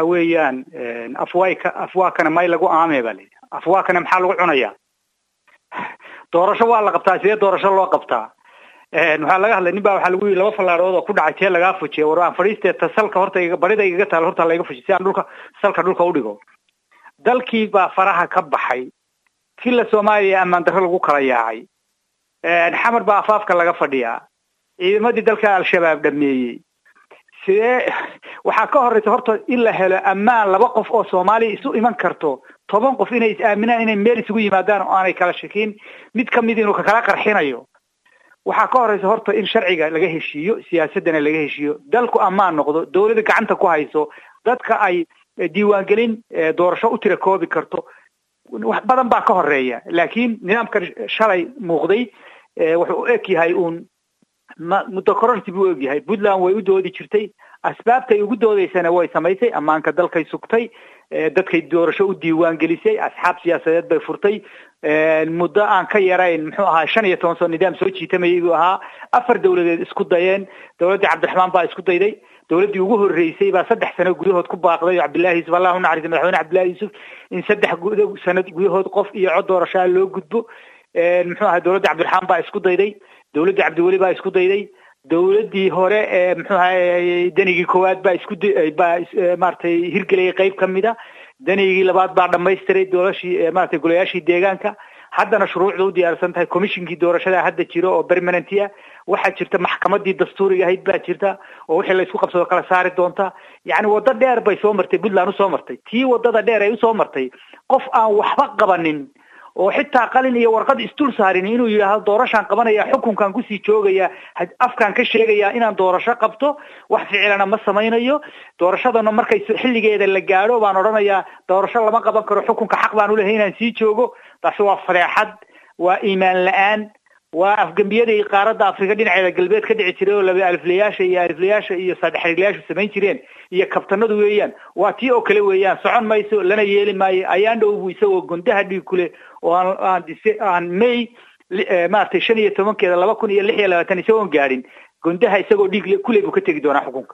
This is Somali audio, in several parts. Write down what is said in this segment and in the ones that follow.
waxa weeyaan afwayka afwaakana may lagu aamee baa layidhi afwaakana maxaa lagu cunayaa doorasho waa la qabtaa sidee doorasho loo qabtaa waxaa laga hadlay nin baa waxaa lagu yidhi laba fallaarood oo ku dhacay tee lagaa fujiya war aan fadhiistee ta salka horta barida igaga taal horta layga fujiy si aan dhulka salka dhulka udhigo dalkii baa faraha ka baxay kila soomaaliya ammaan darro lagu kala yaacay xamar baa afaafka laga fadhiyaa ciidamadii dalka al-shabaab dhameeyey sidee waxaa ka horeysa horta in la helo ammaan laba qof oo soomaaliya isu iman karto toban qof inay is aaminaan inay meel isugu yimaadaan oo aanay kala shakin mid kamid inuu kakala qarxinayo waxaa ka horeysa horta in sharciga laga heshiiyo siyaasadana laga heshiiyo dalku ammaan noqdo dawladda gacanta ku hayso dadka ay diiwaangelin doorasho u tira koobi karto wax badan baa ka horeeya laakiin nidaamkan shalay muuqday wuxuu u eg yahay uun muddo kororsi buu u eg yahay puntland way u doodi jirtay asbaabtay ugu doodeysana way samaysay ammaanka dalkay sugtay dadkay doorasho u diiwaan gelisay asxaab siyaasadeed bay furtay muddo aan ka yarayn muxuu ahaa shan iyo toban soo nidaam soo jiitamayay buu ahaa afar dawladeed isku dayeen dawladdii cabdiraxmaan baa isku dayday dawladdii ugu horreysay baa saddex sano gudahood ku baaqday oo cabdillahi yuusuf allah unaxariisa madaxweyne cabdillahi yuusuf in saddex sano gudahood qof iyo cod doorashaa loo gudbo muxuu ahaa dawladda cabdiraxmaan baa isku dayday dawladdii cabdiweli baa isku dayday dawladdii hore ee muxuu ahay danigii koowaad baa isku baa maaragtay hirgelayay qayb kamid a danigii labaad baa dhamaystiray doolashii maratay golayaashii deegaanka haddana shuruucda u diyaarsan tahay commissionkii doorashada hadda jiro oo permanenty ah waxaa jirta maxkamadii dastuuriga ahayd baa jirta oo wixii la isku qabsado kala saari doonta yacni waddo dheer bay soo martay puntland usoo martay tii waddada dheer ay usoo martay qof aan waxba qabanin oo xitaa qalin iyo warqad isdul saarin inuu yidhaahdo doorashaan qabanaya xukunkan kusii joogaya afkaan ka sheegaya inaan doorasho qabto wax ficilana ma samaynayo doorashadana markay xilligeeda la gaadho baan odhanayaa doorasho lama qaban karo xukunka xaq baan ulehay inaan sii joogo taasi waa fadeexad waa iimaan la-aan waa afgembiyadii qaaradda afrika dhinaceeda galbeed ka dhici jiray oo laba aliflayaasha iyo aliflayaasha iyo saddexrilayaashu samayn jireen iyo kabtanadu weeyaan waa tii oo kale weeyaan socon mayso lana yeeli maayo ayaan dhowbu isagoo gondaha dhiig kule oo aan aan aan may maaragtay shan iyo tobankeeda laba kun iyo lix iyo labaatan isagoon gaadhin gondaha isagoo dhiig kule buu ka tegi doonaa xukunka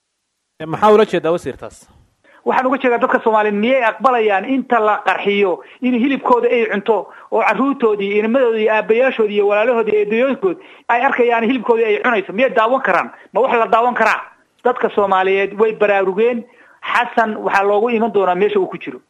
maxaa ula jeedaa wasiirtaas waxaan uga jeedaa dadka soomaaliyeed miyay aqbalayaan inta la qarxiyo in hilibkooda ay cunto oo carruurtoodii inimadoodii iyo aabayaashoodii iyo walaalahoodii iyo eedayooyinkood ay arkayaan hilibkoodii ay cunayso miyay daawan karaan ma wax la daawan karaa dadka soomaaliyeed way baraarugeen xasan waxaa loogu iman doonaa meesha uu ku jiro